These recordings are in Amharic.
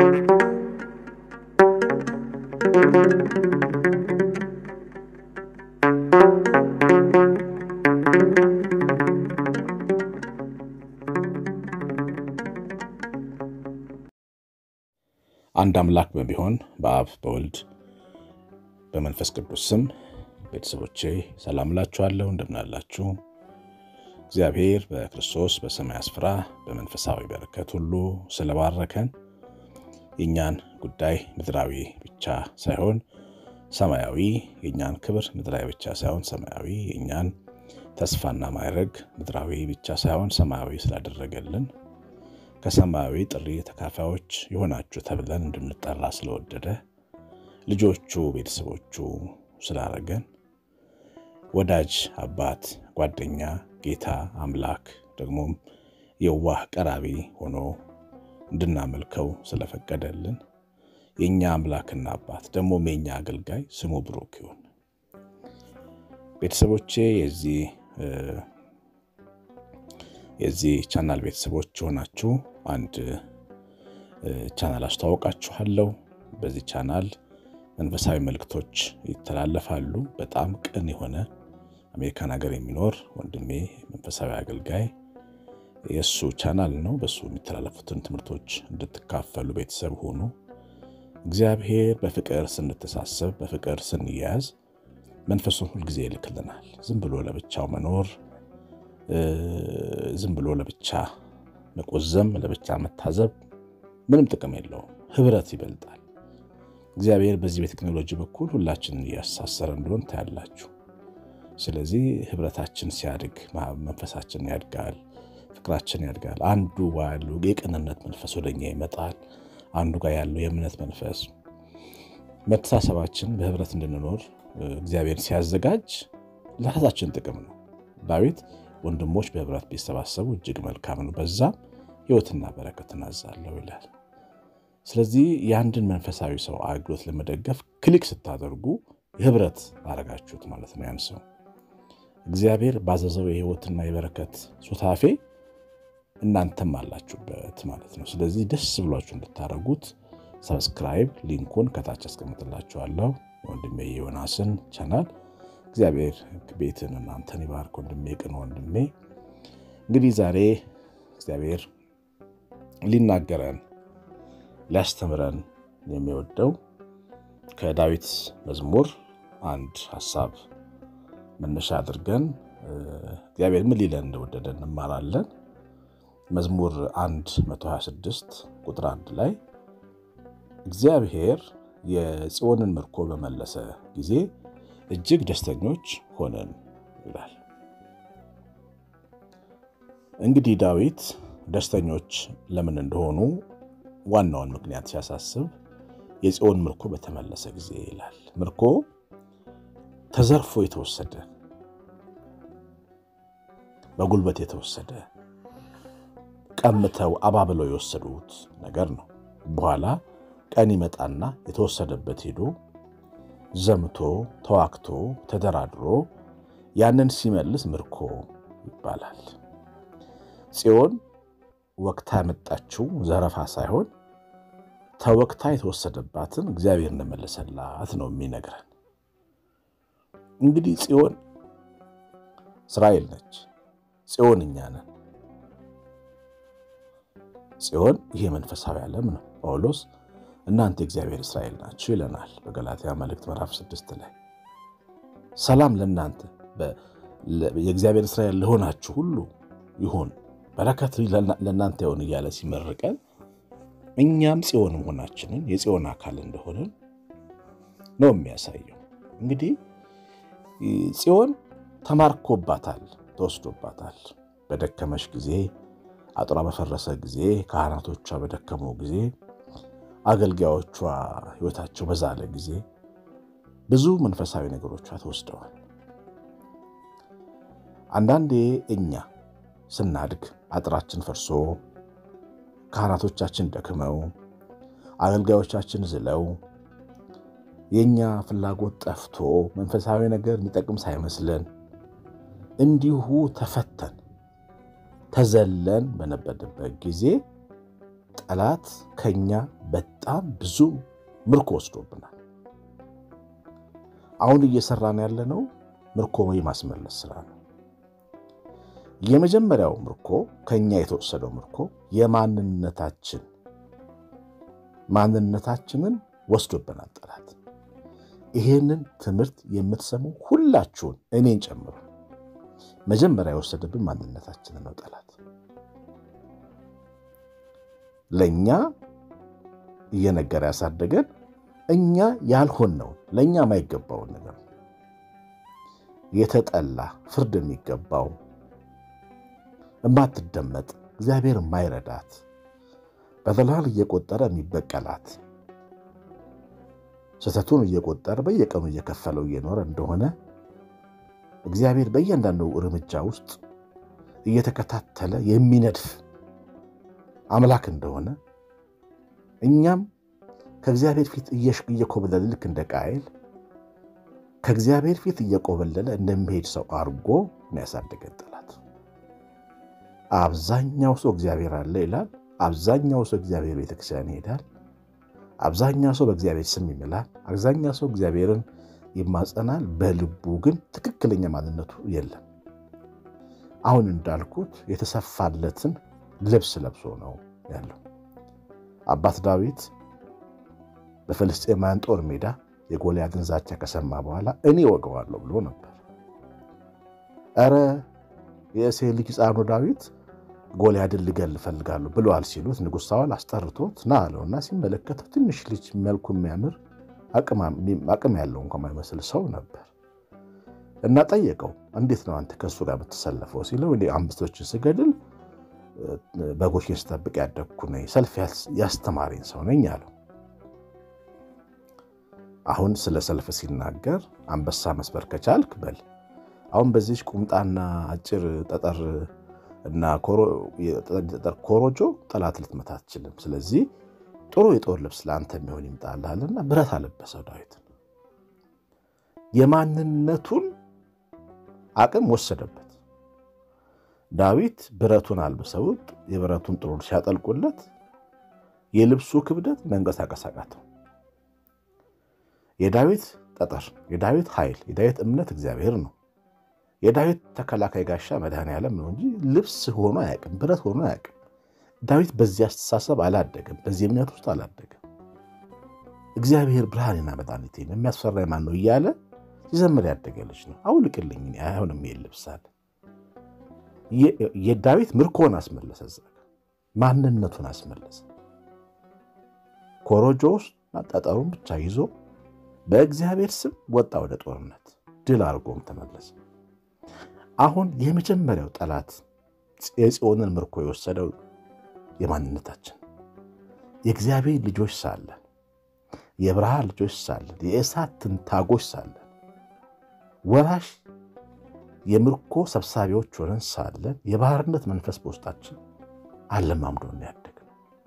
አንድ አምላክ በሚሆን በአብ በወልድ በመንፈስ ቅዱስ ስም ቤተሰቦቼ ሰላም እላችኋለሁ። እንደምናላችሁ እግዚአብሔር በክርስቶስ በሰማይ ስፍራ በመንፈሳዊ በረከት ሁሉ ስለባረከን የእኛን ጉዳይ ምድራዊ ብቻ ሳይሆን ሰማያዊ፣ የእኛን ክብር ምድራዊ ብቻ ሳይሆን ሰማያዊ፣ የእኛን ተስፋና ማዕረግ ምድራዊ ብቻ ሳይሆን ሰማያዊ ስላደረገልን ከሰማያዊ ጥሪ ተካፋዮች የሆናችሁ ተብለን እንድንጠራ ስለወደደ ልጆቹ ቤተሰቦቹ ስላረገን ወዳጅ አባት፣ ጓደኛ፣ ጌታ አምላክ ደግሞም የዋህ ቀራቢ ሆኖ እንድናመልከው ስለፈቀደልን የእኛ አምላክና አባት ደግሞም የእኛ አገልጋይ ስሙ ብሩክ ይሁን። ቤተሰቦቼ የዚህ የዚህ ቻናል ቤተሰቦች የሆናችሁ አንድ ቻናል አስተዋወቃችኋለሁ። በዚህ ቻናል መንፈሳዊ መልእክቶች ይተላለፋሉ። በጣም ቅን የሆነ አሜሪካን ሀገር የሚኖር ወንድሜ መንፈሳዊ አገልጋይ የእሱ ቻናል ነው። በእሱ የሚተላለፉትን ትምህርቶች እንድትካፈሉ ቤተሰብ ሆኑ። እግዚአብሔር በፍቅር ስንተሳሰብ፣ በፍቅር ስንያያዝ መንፈሱን ሁልጊዜ ይልክልናል። ዝም ብሎ ለብቻው መኖር ዝም ብሎ ለብቻ መቆዘም፣ ለብቻ መታዘብ ምንም ጥቅም የለውም። ህብረት ይበልጣል። እግዚአብሔር በዚህ በቴክኖሎጂ በኩል ሁላችንን እያሳሰረ እንደሆን ታያላችሁ። ስለዚህ ህብረታችን ሲያድግ መንፈሳችን ያድጋል፣ ፍቅራችን ያድጋል። አንዱ ጋር ያለው የቅንነት መንፈስ ወደኛ ይመጣል። አንዱ ጋር ያለው የእምነት መንፈስ መተሳሰባችን በህብረት እንድንኖር እግዚአብሔር ሲያዘጋጅ ለራሳችን ጥቅም ነው። ዳዊት ወንድሞች በህብረት ቢሰባሰቡ እጅግ መልካም ነው፣ በዛም ህይወትና በረከትን አዛለሁ ይላል። ስለዚህ የአንድን መንፈሳዊ ሰው አገልግሎት ለመደገፍ ክሊክ ስታደርጉ የህብረት አረጋችሁት ማለት ነው። ያን ሰው እግዚአብሔር ባዘዘው የህይወትና የበረከት ሱታፌ እናንተም አላችሁበት ማለት ነው። ስለዚህ ደስ ብሏችሁ እንድታደርጉት ሰብስክራይብ ሊንኩን ከታች አስቀምጥላችኋለሁ። ወንድሜ የዮናስን ቻናል እግዚአብሔር ቤትን እናንተን ይባርክ። ወንድሜ ቅን ወንድሜ እንግዲህ ዛሬ እግዚአብሔር ሊናገረን ሊያስተምረን የሚወደው ከዳዊት መዝሙር አንድ ሀሳብ መነሻ አድርገን እግዚአብሔር ምን ሊለን እንደወደደ እንማራለን። መዝሙር 1 126 ቁጥር አንድ ላይ እግዚአብሔር የጽዮንን ምርኮ በመለሰ ጊዜ እጅግ ደስተኞች ሆነን ይላል። እንግዲህ ዳዊት ደስተኞች ለምን እንደሆኑ ዋናውን ምክንያት ሲያሳስብ የጽዮን ምርኮ በተመለሰ ጊዜ ይላል። ምርኮ ተዘርፎ የተወሰደ በጉልበት የተወሰደ ቀምተው አባብለው የወሰዱት ነገር ነው። በኋላ ቀን ይመጣና የተወሰደበት ሄዶ ዘምቶ ተዋክቶ ተደራድሮ ያንን ሲመልስ ምርኮ ይባላል። ጽዮን ወቅታ ያመጣችው ዘረፋ ሳይሆን ተወቅታ የተወሰደባትን እግዚአብሔር እንደመለሰላት ነው የሚነግረን። እንግዲህ ጽዮን እስራኤል ነች። ጽዮን እኛ ነን። ጽዮን ይሄ መንፈሳዊ ዓለም ነው። ጳውሎስ እናንተ የእግዚአብሔር እስራኤል ናችሁ ይለናል በገላትያ መልእክት ምዕራፍ ስድስት ላይ ሰላም ለእናንተ የእግዚአብሔር እስራኤል ለሆናችሁ ሁሉ ይሁን በረከት ለእናንተ ይሁን እያለ ሲመርቀን እኛም ጽዮን መሆናችንን የጽዮን አካል እንደሆንን ነው የሚያሳየው። እንግዲህ ጽዮን ተማርኮባታል፣ ተወስዶባታል። በደከመሽ ጊዜ፣ አጥሯ በፈረሰ ጊዜ፣ ካህናቶቿ በደከሙ ጊዜ፣ አገልጋዮቿ ሕይወታቸው በዛለ ጊዜ ብዙ መንፈሳዊ ነገሮቿ ተወስደዋል። አንዳንዴ እኛ ስናድግ አጥራችን ፈርሶ ካህናቶቻችን ደክመው አገልጋዮቻችን ዝለው የእኛ ፍላጎት ጠፍቶ መንፈሳዊ ነገር የሚጠቅም ሳይመስለን እንዲሁ ተፈተን ተዘለን በነበረበት ጊዜ ጠላት ከኛ በጣም ብዙ ምርኮ ወስዶብናል። አሁን እየሰራን ያለነው ምርኮ የማስመለስ ስራ ነው። የመጀመሪያው ምርኮ ከኛ የተወሰደው ምርኮ የማንነታችን ማንነታችንን ወስዶብናል ጠላት። ይሄንን ትምህርት የምትሰሙ ሁላችሁን እኔን ጨምሮ መጀመሪያ የወሰደብን ማንነታችንን ነው ጠላት። ለእኛ እየነገረ ያሳደገን እኛ ያልሆንነውን ለእኛ የማይገባውን ነገር የተጠላ ፍርድ የሚገባው እማትደመጥ እግዚአብሔር የማይረዳት በደላል እየቆጠረ የሚበቀላት ስህተቱን እየቆጠረ በየቀኑ እየከፈለው እየኖረ እንደሆነ እግዚአብሔር በእያንዳንዱ እርምጃ ውስጥ እየተከታተለ የሚነድፍ አምላክ እንደሆነ እኛም ከእግዚአብሔር ፊት እየኮበለለ ልክ እንደ ቃየል ከእግዚአብሔር ፊት እየቆበለለ እንደሚሄድ ሰው አድርጎ ያሳደገን ጠላት። አብዛኛው ሰው እግዚአብሔር አለ ይላል። አብዛኛው ሰው እግዚአብሔር ቤተክርስቲያን ይሄዳል። አብዛኛው ሰው በእግዚአብሔር ስም ይምላል። አብዛኛው ሰው እግዚአብሔርን ይማጸናል። በልቡ ግን ትክክለኛ ማንነቱ የለም። አሁን እንዳልኩት የተሰፋለትን ልብስ ለብሶ ነው ያለው። አባት ዳዊት በፍልስጤማውያን ጦር ሜዳ የጎልያድን ዛቻ ከሰማ በኋላ እኔ ወገዋለሁ ብሎ ነበር። ኧረ የእሴይ ልጅ ሕፃኑ ዳዊት ጎልያድን ልገል እፈልጋለሁ ብለዋል ሲሉት ንጉሥ ሳውል አስጠርቶት ና አለውና ሲመለከተው ትንሽ ልጅ መልኩ የሚያምር አቅም ያለው እንኳ የማይመስል ሰው ነበር እና ጠየቀው። እንዴት ነው አንተ ከእሱ ጋር የምትሰለፈው ሲለው እኔ አንበሶችን ስገድል በጎችን ስጠብቅ ያደግኩ ነኝ፣ ሰልፍ ያስተማረኝ ሰው ነኝ አለው። አሁን ስለ ሰልፍ ሲናገር አንበሳ መስበር ከቻልክ በል አሁን በዚች ቁምጣና አጭር ጠጠር እና ጠጠር ኮሮጆ ጠላት ልትመታ አትችልም። ስለዚህ ጥሩ የጦር ልብስ ለአንተ የሚሆን ይምጣልሃልና ብረት አለበሰው ዳዊት። የማንነቱን አቅም ወሰደበት። ዳዊት ብረቱን አልብሰውት የብረቱን ጥሩር ሲያጠልቁለት የልብሱ ክብደት መንቀሳቀስ አቃተው። የዳዊት ጠጠር፣ የዳዊት ኃይል፣ የዳዊት እምነት እግዚአብሔር ነው። የዳዊት ተከላካይ ጋሻ መድኃኔዓለም ነው እንጂ ልብስ ሆኖ አያውቅም፣ ብረት ሆኖ አያውቅም። ዳዊት በዚህ አስተሳሰብ አላደገም፣ በዚህ እምነት ውስጥ አላደገም። እግዚአብሔር ብርሃኔና መድኃኒቴ ነው የሚያስፈራኝ ማን ነው እያለ ሲዘምር ያደገ ልጅ ነው። አውልቅልኝ አይሆንም ይሄን ልብስ አለ። የዳዊት ምርኮን አስመለሰ፣ ማንነቱን አስመለሰ። ኮሮጆ ውስጥ ጠጠሩን ብቻ ይዞ በእግዚአብሔር ስም ወጣ ወደ ጦርነት፣ ድል አድርጎም ተመለሰ። አሁን የመጀመሪያው ጠላት የጽዮንን ምርኮ የወሰደው የማንነታችን የእግዚአብሔር ልጆች ሳለን የብርሃን ልጆች ሳለን የእሳት ትንታጎች ሳለን ወራሽ የምርኮ ሰብሳቢዎች ሆነን ሳለን የባህርነት መንፈስ በውስጣችን አለማምዶን ያደግነው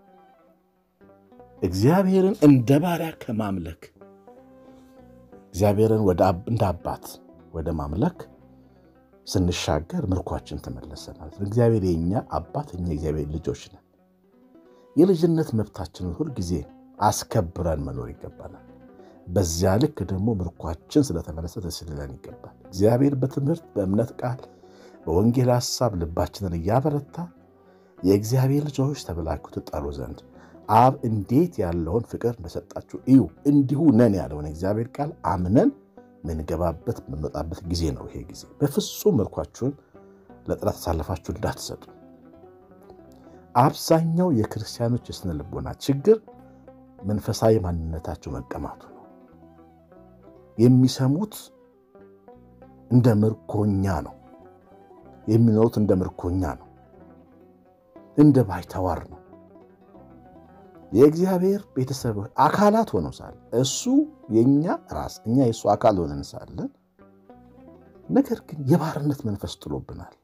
እግዚአብሔርን እንደ ባሪያ ከማምለክ እግዚአብሔርን እንደ አባት ወደ ማምለክ ስንሻገር ምርኳችን ተመለሰ ማለት ነው። እግዚአብሔር የኛ አባት፣ እኛ እግዚአብሔር ልጆች ነን። የልጅነት መብታችንን ሁልጊዜ አስከብረን መኖር ይገባናል። በዚያ ልክ ደግሞ ምርኳችን ስለተመለሰ ደስ ሊለን ይገባል። እግዚአብሔር በትምህርት በእምነት ቃል በወንጌል ሐሳብ ልባችንን እያበረታ የእግዚአብሔር ልጆች ተብላችሁ ትጠሩ ዘንድ አብ እንዴት ያለውን ፍቅር እንደሰጣችሁ እዩ እንዲሁ ነን ያለውን እግዚአብሔር ቃል አምነን ምንገባበት የምንወጣበት ጊዜ ነው። ይሄ ጊዜ በፍጹም ምርኳችሁን ለጠላት አሳልፋችሁ እንዳትሰጡ። አብዛኛው የክርስቲያኖች የስነ ልቦና ችግር መንፈሳዊ ማንነታቸው መቀማቱ ነው። የሚሰሙት እንደ ምርኮኛ ነው። የሚኖሩት እንደ ምርኮኛ ነው። እንደ ባይተዋር ነው። የእግዚአብሔር ቤተሰብ አካላት ሆነው ሳለ እሱ የእኛ ራስ እኛ የእሱ አካል ሆነን ሳለን ነገር ግን የባርነት መንፈስ ጥሎብናል።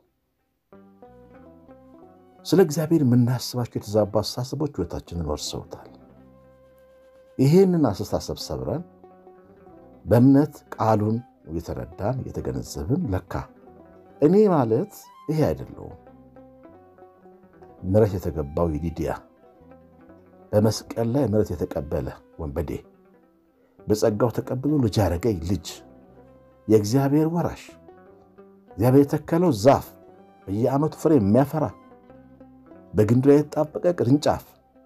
ስለ እግዚአብሔር የምናስባቸው የተዛቡ አስተሳሰቦች ሕይወታችንን ወርሰውታል። ይሄንን አስተሳሰብ ሰብረን በእምነት ቃሉን እየተረዳን እየተገነዘብን ለካ እኔ ማለት ይሄ አይደለውም ምሕረት የተገባው የሊዲያ በመስቀል ላይ ምሕረት የተቀበለ ወንበዴ በጸጋው ተቀብሎ ልጅ ያደረገኝ ልጅ የእግዚአብሔር ወራሽ እግዚአብሔር የተከለው ዛፍ በየዓመቱ ፍሬ የሚያፈራ በግንዱ ላይ የተጣበቀ ቅርንጫፍ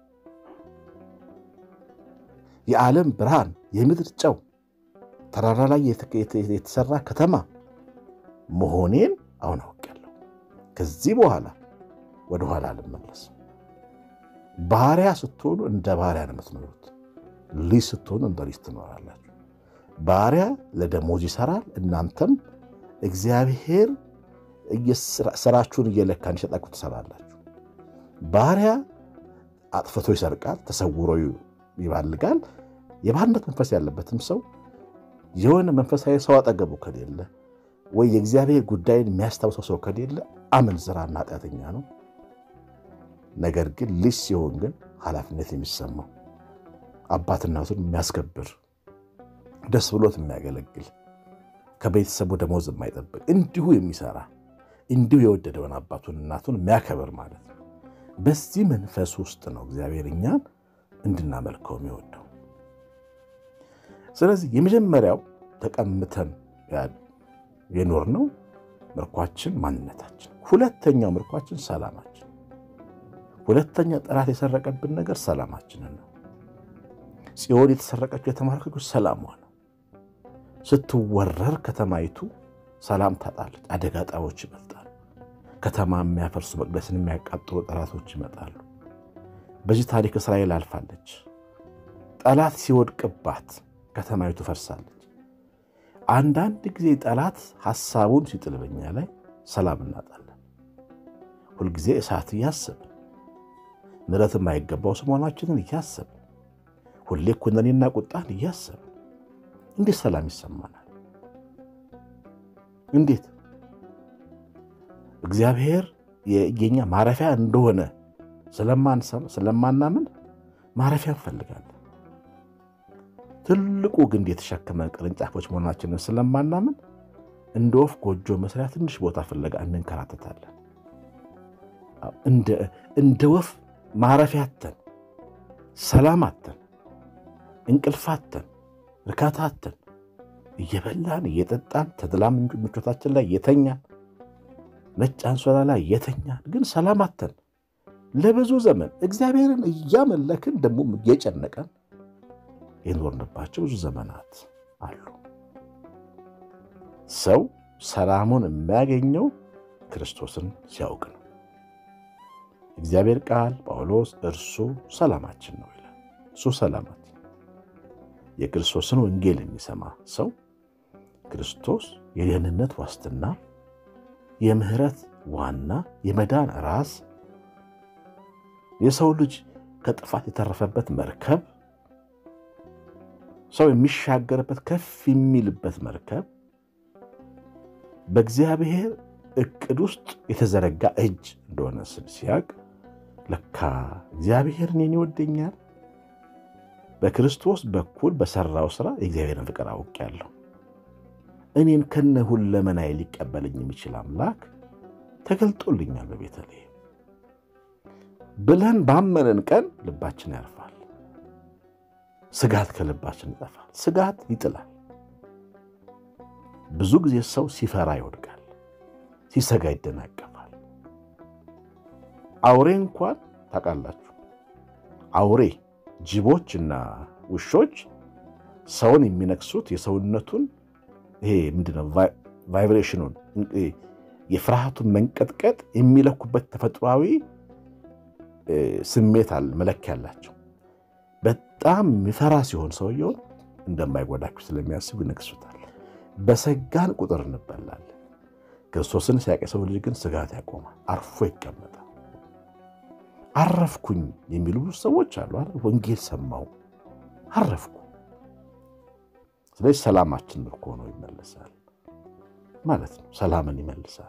የዓለም ብርሃን የምድር ጨው ተራራ ላይ የተሰራ ከተማ መሆኔን አሁን አውቄያለሁ። ከዚህ በኋላ ወደኋላ አልመለስም። ባሪያ ስትሆኑ እንደ ባሪያ ነው የምትኖሩት። ልጅ ስትሆኑ እንደ ልጅ ትኖራላችሁ። ባሪያ ለደሞዝ ይሰራል። እናንተም እግዚአብሔር ስራችሁን እየለካ እንዲሰጣችሁ ትሰራላችሁ። ባሪያ አጥፍቶ ይሰርቃል፣ ተሰውሮ ይባልጋል። የባርነት መንፈስ ያለበትም ሰው የሆነ መንፈሳዊ ሰው አጠገቡ ከሌለ ወይ የእግዚአብሔር ጉዳይን የሚያስታውሰው ሰው ከሌለ አመንዝራና ኃጢአተኛ ነው። ነገር ግን ልጅ ሲሆን ግን ኃላፊነት የሚሰማው አባትናቱን የሚያስከብር ደስ ብሎት የሚያገለግል ከቤተሰቡ ደሞዝ የማይጠብቅ እንዲሁ የሚሰራ እንዲሁ የወደደውን አባቱን እናቱን የሚያከብር ማለት ነው። በዚህ መንፈስ ውስጥ ነው እግዚአብሔር እኛን እንድናመልከው የሚወደው። ስለዚህ የመጀመሪያው ተቀምተን የኖርነው ምርኳችን ማንነታችን፣ ሁለተኛው ምርኳችን ሰላማችን። ሁለተኛ ጠላት የሰረቀብን ነገር ሰላማችንን ነው። ጽዮን የተሰረቀችው የተማረከችው ሰላሟ ነው። ስትወረር ከተማይቱ ሰላም ታጣለች። አደጋ ጣዮች ይመጣሉ። ከተማ የሚያፈርሱ መቅደስን የሚያቃጥሉ ጠላቶች ይመጣሉ። በዚህ ታሪክ እስራኤል አልፋለች። ጠላት ሲወድቅባት ከተማይቱ ፈርሳለች። አንዳንድ ጊዜ ጠላት ሐሳቡን ሲጥል በኛ ላይ ሰላም እናጣለን። ሁልጊዜ እሳት እያሰብን ምሕረት የማይገባው መሆናችንን እያሰብን ሁሌ ኩነኔና ቁጣን እያሰብን እንዴት ሰላም ይሰማናል? እንዴት እግዚአብሔር የኛ ማረፊያ እንደሆነ ስለማናምን ማረፊያ እንፈልጋለን። ትልቁ ግንድ የተሸከመ ቅርንጫፎች መሆናችንን ስለማናምን እንደ ወፍ ጎጆ መስሪያ ትንሽ ቦታ ፍለጋ እንንከራተታለን። እንደ ወፍ ማረፊያ አተን፣ ሰላም አተን፣ እንቅልፍ አተን፣ እርካታ አተን እየበላን እየጠጣን ተድላ ምቾታችን ላይ የተኛን ነጭ አንሶላ ላይ የተኛን ግን ሰላም አተን ለብዙ ዘመን እግዚአብሔርን እያመለክን ደግሞ እየጨነቀን የኖርንባቸው ብዙ ዘመናት አሉ። ሰው ሰላሙን የሚያገኘው ክርስቶስን ሲያውቅ ነው። እግዚአብሔር ቃል ጳውሎስ እርሱ ሰላማችን ነው ይላል። እሱ ሰላማችን የክርስቶስን ወንጌል የሚሰማ ሰው ክርስቶስ የደህንነት ዋስትና፣ የምህረት ዋና፣ የመዳን ራስ፣ የሰው ልጅ ከጥፋት የተረፈበት መርከብ፣ ሰው የሚሻገርበት ከፍ የሚልበት መርከብ፣ በእግዚአብሔር እቅድ ውስጥ የተዘረጋ እጅ እንደሆነ ሲያቅ ለካ እግዚአብሔር እኔን ይወደኛል በክርስቶስ በኩል በሰራው ስራ የእግዚአብሔርን ፍቅር አውቄያለሁ። እኔን ከነ ሁለመናዬ ሊቀበለኝ የሚችል አምላክ ተገልጦልኛል በቤተልሔም ብለን ባመንን ቀን ልባችን ያርፋል። ስጋት ከልባችን ይጠፋል። ስጋት ይጥላል። ብዙ ጊዜ ሰው ሲፈራ ይወድቃል፣ ሲሰጋ ይደናቀፋል። አውሬ እንኳን ታውቃላችሁ፣ አውሬ ጅቦች እና ውሾች ሰውን የሚነክሱት የሰውነቱን ይሄ ምንድነው ቫይብሬሽኑን የፍርሃቱን መንቀጥቀጥ የሚለኩበት ተፈጥሯዊ ስሜት አለ፣ መለኪያ አላቸው። በጣም የሚፈራ ሲሆን ሰውየውን እንደማይጎዳችሁ ስለሚያስቡ ይነክሱታል። በሰጋን ቁጥር እንበላለን። ክርስቶስን ሲያውቅ የሰው ልጅ ግን ስጋት ያቆማል፣ አርፎ ይቀመጣል። አረፍኩኝ የሚሉ ብዙ ሰዎች አሉ። ወንጌል ሰማው አረፍኩ። ስለዚህ ሰላማችን ምርኮ ነው ይመለሳል ማለት ነው። ሰላምን ይመልሳል።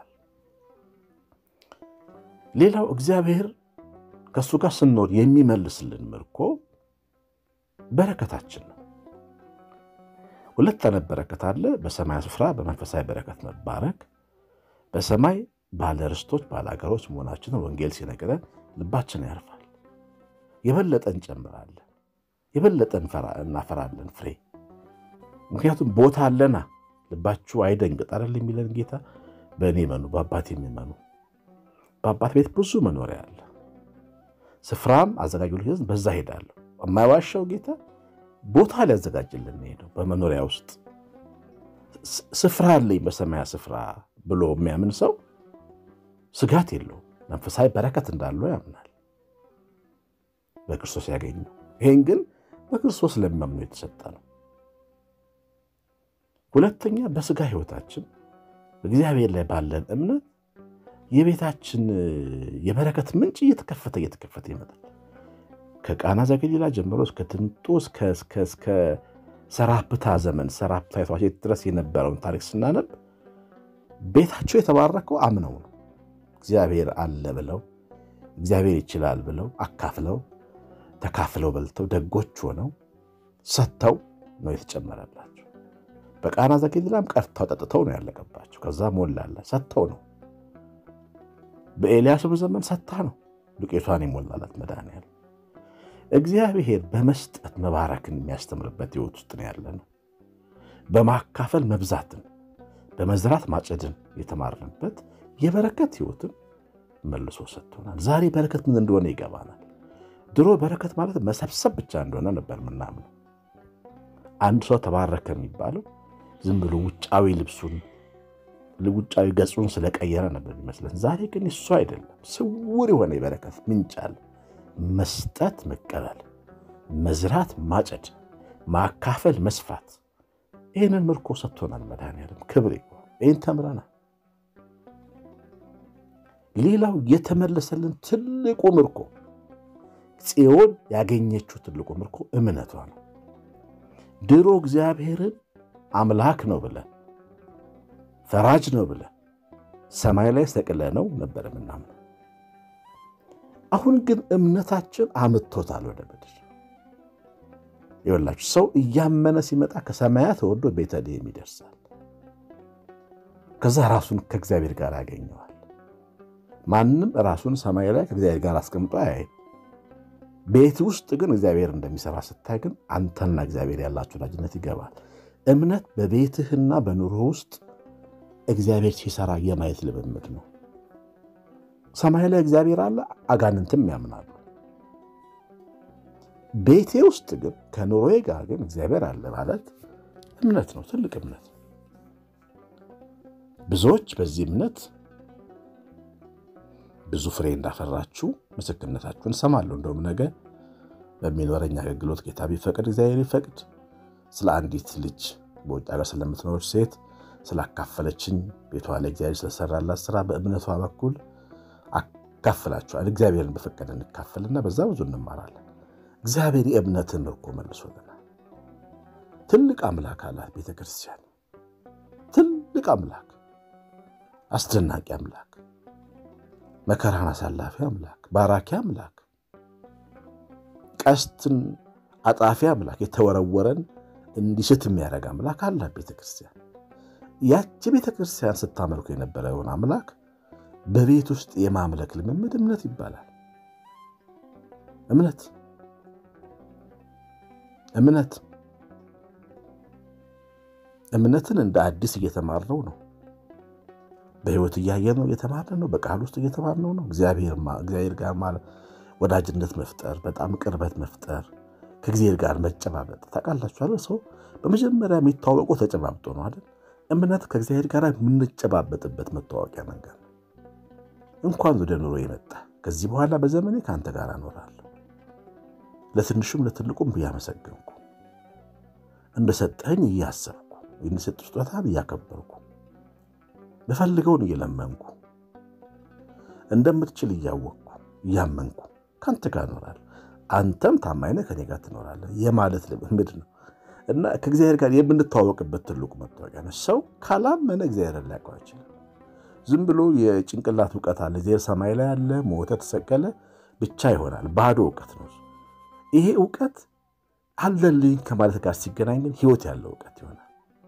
ሌላው እግዚአብሔር ከእሱ ጋር ስንኖር የሚመልስልን ምርኮ በረከታችን ነው። ሁለት አይነት በረከት አለ። በሰማይ ስፍራ በመንፈሳዊ በረከት መባረክ፣ በሰማይ ባለ ርስቶች ባለ አገሮች መሆናችንን ወንጌል ሲነግረን ልባችን ያርፋል። የበለጠ እንጨምራለን፣ የበለጠ እናፈራለን ፍሬ። ምክንያቱም ቦታ አለና። ልባችሁ አይደንግጥ አይደል የሚለን ጌታ። በእኔ መኑ፣ በአባት የሚመኑ በአባት ቤት ብዙ መኖሪያ አለ፣ ስፍራም አዘጋጁልኝ፣ በዛ ሄዳለሁ። የማይዋሻው ጌታ ቦታ ሊያዘጋጅልን ሄደው በመኖሪያ ውስጥ ስፍራ አለኝ በሰማያ ስፍራ ብሎ የሚያምን ሰው ስጋት የለውም። መንፈሳዊ በረከት እንዳለው ያምናል በክርስቶስ ያገኘው። ይሄን ግን በክርስቶስ ለሚያምኑ የተሰጠ ነው። ሁለተኛ በስጋ ሕይወታችን በእግዚአብሔር ላይ ባለን እምነት የቤታችን የበረከት ምንጭ እየተከፈተ እየተከፈተ ይመጣል። ከቃና ዘገሊላ ጀምሮ እስከ ትንጦስ እስከ ሰራፕታ ዘመን ሰራፕታ ድረስ የነበረውን ታሪክ ስናነብ ቤታቸው የተባረከው አምነው ነው። እግዚአብሔር አለ ብለው እግዚአብሔር ይችላል ብለው አካፍለው ተካፍለው በልተው ደጎች ሆነው ሰጥተው ነው የተጨመረላቸው። በቃና ዘገሊላም ቀርተው ጠጥተው ነው ያለቀባቸው። ከዛ ሞላለ ሰጥተው ነው። በኤልያስም ዘመን ሰጥታ ነው ዱቄቷን የሞላላት መድኃኒዓለም። እግዚአብሔር በመስጠት መባረክን የሚያስተምርበት ሕይወት ውስጥ ነው ያለ ነው። በማካፈል መብዛትን፣ በመዝራት ማጨድን የተማርንበት የበረከት ሕይወትን መልሶ ሰጥቶናል። ዛሬ በረከት ምን እንደሆነ ይገባናል። ድሮ በረከት ማለት መሰብሰብ ብቻ እንደሆነ ነበር ምናምነው። አንድ ሰው ተባረከ የሚባለው ዝም ብሎ ውጫዊ ልብሱን ውጫዊ ገጹን ስለቀየረ ነበር ይመስለን። ዛሬ ግን እሱ አይደለም። ስውር የሆነ የበረከት ምንጭ አለ። መስጠት፣ መቀበል፣ መዝራት፣ ማጨድ፣ ማካፈል፣ መስፋት ይህንን ምርኮ ሰጥቶናል መድኃኒዓለም። ክብር ይህን ተምረናል። ሌላው የተመለሰልን ትልቁ ምርኮ ጽዮን ያገኘችው ትልቁ ምርኮ እምነቷ ነው። ድሮ እግዚአብሔርን አምላክ ነው ብለን ፈራጅ ነው ብለን ሰማይ ላይ ሰቅለ ነው ነበር ምናምን። አሁን ግን እምነታችን አምጥቶታል ወደ ምድር። ይኸውላችሁ ሰው እያመነ ሲመጣ ከሰማያት ወርዶ ቤተልሔም ይደርሳል። ከዛ ራሱን ከእግዚአብሔር ጋር ያገኘዋል። ማንም ራሱን ሰማይ ላይ ከእግዚአብሔር ጋር አስቀምጦ አያይም። ቤት ውስጥ ግን እግዚአብሔር እንደሚሰራ ስታይ ግን አንተና እግዚአብሔር ያላችሁ ወዳጅነት ይገባል። እምነት በቤትህና በኑሮ ውስጥ እግዚአብሔር ሲሰራ የማየት ልምምድ ነው። ሰማይ ላይ እግዚአብሔር አለ፣ አጋንንትም ያምናሉ። ቤቴ ውስጥ ግን ከኑሮዬ ጋር ግን እግዚአብሔር አለ ማለት እምነት ነው፣ ትልቅ እምነት ነው። ብዙዎች በዚህ እምነት ብዙ ፍሬ እንዳፈራችሁ ምስክርነታችሁን እሰማለሁ። እንደውም ነገ በሚኖረኝ አገልግሎት ጌታ ቢፈቅድ እግዚአብሔር ይፈቅድ ስለ አንዲት ልጅ በውጭ ሀገር ስለምትኖር ሴት ስላካፈለችኝ ቤቷ ላይ እግዚአብሔር ስለሰራላት ስራ በእምነቷ በኩል አካፍላችኋል። እግዚአብሔርን በፈቀደ እንካፈልና በዛ ብዙ እንማራለን። እግዚአብሔር የእምነትን ምርኮ መልሶልናል። ትልቅ አምላክ አላት ቤተ ክርስቲያን። ትልቅ አምላክ፣ አስደናቂ አምላክ፣ መከራን አሳላፊ አምላክ፣ ባራኪ አምላክ፣ ቀስትን አጣፊ አምላክ፣ የተወረወረን እንዲስት የሚያደርግ አምላክ አላት ቤተ ክርስቲያን። ያቺ ቤተ ክርስቲያን ስታመልኩ የነበረውን አምላክ በቤት ውስጥ የማምለክ ልምምድ እምነት ይባላል። እምነት እምነት እምነትን እንደ አዲስ እየተማርነው ነው። በሕይወት እያየነው እየተማርነው ነው። በቃል ውስጥ እየተማርነው ነው። እግዚአብሔር ጋር ወዳጅነት መፍጠር፣ በጣም ቅርበት መፍጠር፣ ከእግዚአብሔር ጋር መጨባበጥ። ታውቃላችኋል፣ ሰው በመጀመሪያ የሚተዋወቀው ተጨባብጦ ነው አይደል? እምነት ከእግዚአብሔር ጋር የምንጨባበጥበት መታወቂያ ነገር ነው። እንኳን ወደ ኑሮ የመጣ ከዚህ በኋላ በዘመኔ ከአንተ ጋር እኖራለሁ፣ ለትንሹም ለትልቁም እያመሰገንኩ እንደሰጠኝ እያሰብኩ የሚሰጥ ስጦታን እያከበርኩ በፈልገውን እየለመንኩ እንደምትችል እያወቅኩ እያመንኩ ከአንተ ጋር እኖራለሁ፣ አንተም ታማኝ ነህ ከኔ ጋር ትኖራለህ የማለት ልምምድ ነው እና ከእግዚአብሔር ጋር የምንተዋወቅበት ትልቁ መታወቂያ ነው። ሰው ካላመነ እግዚአብሔርን ሊያውቀው አይችልም። ዝም ብሎ የጭንቅላት እውቀት አለ፣ እግዚአብሔር ሰማይ ላይ አለ፣ ሞተ፣ ተሰቀለ ብቻ ይሆናል። ባዶ እውቀት ነው። ይሄ እውቀት አለልኝ ከማለት ጋር ሲገናኝ ግን ሕይወት ያለው እውቀት ይሆናል።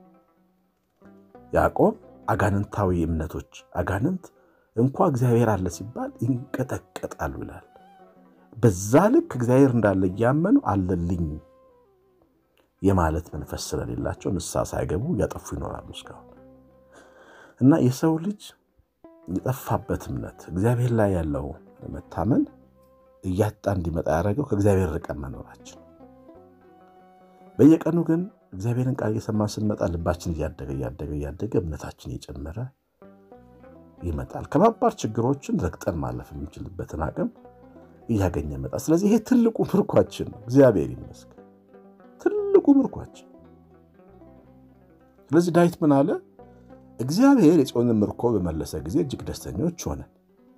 ያዕቆብ አጋንንታዊ እምነቶች አጋንንት እንኳ እግዚአብሔር አለ ሲባል ይንቀጠቀጣሉ ይላል። በዛ ልክ እግዚአብሔር እንዳለ እያመኑ አለልኝ የማለት መንፈስ ስለሌላቸው ንስሐ ሳይገቡ እያጠፉ ይኖራሉ እስካሁን እና የሰው ልጅ የጠፋበት እምነት እግዚአብሔር ላይ ያለው መታመን እያጣ እንዲመጣ ያደረገው ከእግዚአብሔር ርቀን መኖራችን። በየቀኑ ግን እግዚአብሔርን ቃል እየሰማን ስንመጣ ልባችን እያደገ እያደገ እያደገ እምነታችን እየጨመረ ይመጣል። ከባባድ ችግሮችን ረግጠን ማለፍ የምንችልበትን አቅም እያገኘ መጣ። ስለዚህ ይሄ ትልቁ ምርኳችን ነው። እግዚአብሔር ይመስገን፣ ትልቁ ምርኳችን። ስለዚህ ዳዊት ምን አለ? እግዚአብሔር የጽዮንን ምርኮ በመለሰ ጊዜ እጅግ ደስተኞች ሆነን፣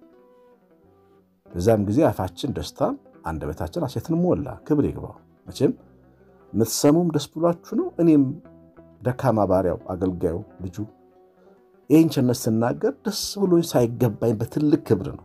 በዛም ጊዜ አፋችን ደስታም አንደበታችን ሐሴትን ሞላ። ክብር ይግባው። መቼም የምትሰሙም ደስ ብሏችሁ ነው። እኔም ደካማ ባሪያው አገልጋዩ ልጁ ይህን ቸርነት ስናገር ደስ ብሎኝ ሳይገባኝ በትልቅ ክብር ነው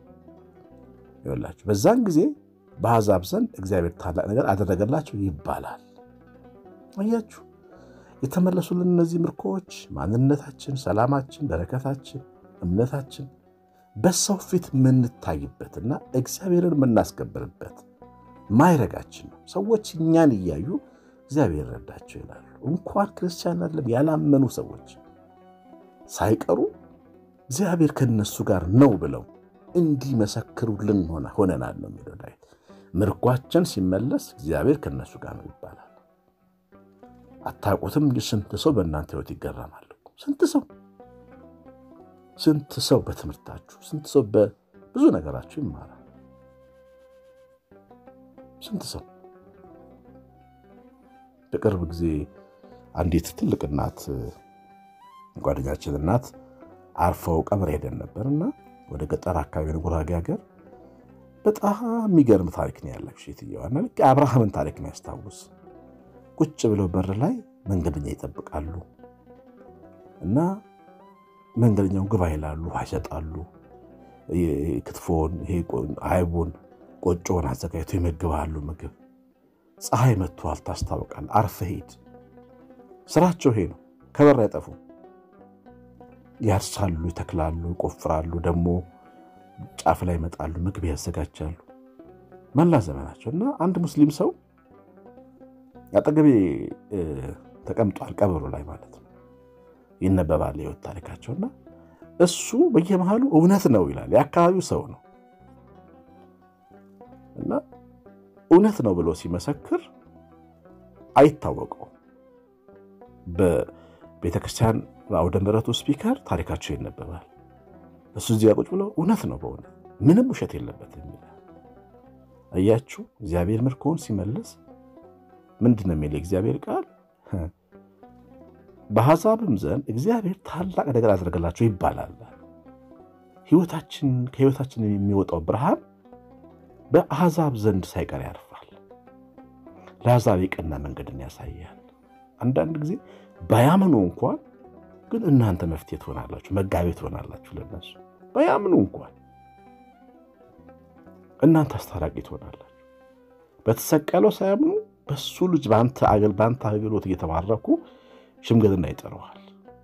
ይላችሁ። በዛን ጊዜ በአሕዛብ ዘንድ እግዚአብሔር ታላቅ ነገር አደረገላቸው ይባላል። አያችሁ የተመለሱልን እነዚህ ምርኮዎች ማንነታችን፣ ሰላማችን፣ በረከታችን፣ እምነታችን በሰው ፊት የምንታይበትና እግዚአብሔርን የምናስከብርበት ማይረጋችን ነው። ሰዎች እኛን እያዩ እግዚአብሔር ረዳቸው ይላሉ። እንኳን ክርስቲያን አይደለም ያላመኑ ሰዎች ሳይቀሩ እግዚአብሔር ከነሱ ጋር ነው ብለው እንዲመሰክሩልን ሆነናል ነው የሚለው ዳዊት። ምርኳችን ሲመለስ እግዚአብሔር ከነሱ ጋር ነው ይባላል። አታውቁትም እንጂ ስንት ሰው በእናንተ ሕይወት ይገረማል። ስንት ሰው ስንት ሰው በትምህርታችሁ፣ ስንት ሰው በብዙ ነገራችሁ ይማራል። ስንት ሰው በቅርብ ጊዜ አንዲት ትልቅ እናት ጓደኛችን እናት አርፈው ቀብር ሄደን ነበር እና ወደ ገጠር አካባቢ ነው ጉራጌ ሀገር። በጣም የሚገርም ታሪክ ነው ያላችሁ ሴትየዋና ልክ የአብርሃምን ታሪክ ነው ያስታውስ። ቁጭ ብለው በር ላይ መንገደኛ ይጠብቃሉ እና መንገደኛውን ግባ ይላሉ፣ ውሃ ይሰጣሉ። ክትፎን፣ አይቡን፣ ቆጮውን አዘጋጅቶ ይመግባሉ። ምግብ ፀሐይ መጥቷል ታስታውቃል። አርፈህ ሂድ። ስራቸው ይሄ ነው። ከበር አይጠፉም። ያርሳሉ፣ ይተክላሉ፣ ይቆፍራሉ። ደግሞ ጫፍ ላይ ይመጣሉ፣ ምግብ ያዘጋጃሉ። መላ ዘመናቸው እና አንድ ሙስሊም ሰው አጠገቤ ተቀምጧል፣ ቀብሩ ላይ ማለት ነው። ይነበባል የህይወት ታሪካቸውና እሱ በየመሃሉ እውነት ነው ይላል። የአካባቢው ሰው ነው እና እውነት ነው ብሎ ሲመሰክር አይታወቀው በቤተክርስቲያን በአውደ ምሕረቱ ስፒከር ታሪካቸው ይነበባል። እሱ እዚያ ቁጭ ብለው እውነት ነው በእውነት ምንም ውሸት የለበትም ይላል። እያችሁ እግዚአብሔር ምርኮውን ሲመልስ ምንድን ነው የሚለው እግዚአብሔር ቃል? በአሕዛብም ዘንድ እግዚአብሔር ታላቅ ነገር አደረገላቸው ይባላል። ከህይወታችን የሚወጣው ብርሃን በአሕዛብ ዘንድ ሳይቀር ያርፋል። ለአሕዛብ የቀና መንገድን ያሳያል። አንዳንድ ጊዜ ባያምኑ እንኳን ግን እናንተ መፍትሄ ትሆናላችሁ፣ መጋቤ ትሆናላችሁ። ለነሱ ባያምኑ እንኳን እናንተ አስታራቂ ትሆናላችሁ። በተሰቀለው ሳያምኑ በሱ ልጅ በአንተ አገልግሎት እየተባረኩ ሽምግልና ይጠረዋል።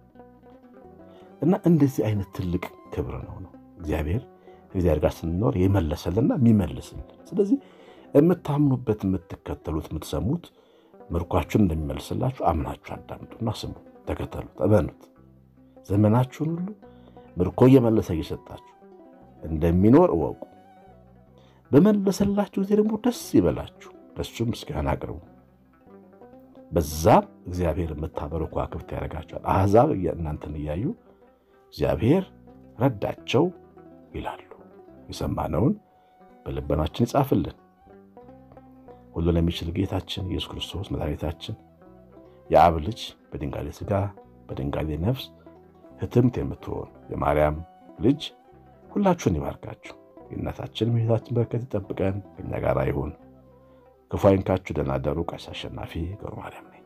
እና እንደዚህ አይነት ትልቅ ክብር ነው ነው እግዚአብሔር ከእግዚአብሔር ጋር ስንኖር የመለሰልና የሚመልስልን። ስለዚህ የምታምኑበት የምትከተሉት፣ የምትሰሙት ምርኳችሁን እንደሚመልስላችሁ አምናችሁ አዳምጡና ስሙ፣ ተከተሉት፣ እመኑት። ዘመናችሁን ሁሉ ምርኮ እየመለሰ እየሰጣችሁ እንደሚኖር እወቁ። በመለሰላችሁ ጊዜ ደግሞ ደስ ይበላችሁ፣ ለሱም ምስጋና አቅርቡ። በዛም እግዚአብሔር የምታበሩ ከዋክብት ያደርጋቸዋል። አሕዛብ እናንተን እያዩ እግዚአብሔር ረዳቸው ይላሉ። የሰማነውን በልቦናችን ይጻፍልን። ሁሉን የሚችል ጌታችን ኢየሱስ ክርስቶስ መድኃኒታችን የአብ ልጅ በድንጋሌ ሥጋ በድንጋሌ ነፍስ ሕትምት የምትሆን የማርያም ልጅ ሁላችሁን ይባርካችሁ። የእናታችን የእመቤታችን በረከት ይጠብቀን፣ ከእኛ ጋር ይሁን። ክፉ አይንካችሁ። ደህና ደሩ። ቀሲስ አሸናፊ ገብረ ማርያም ነኝ።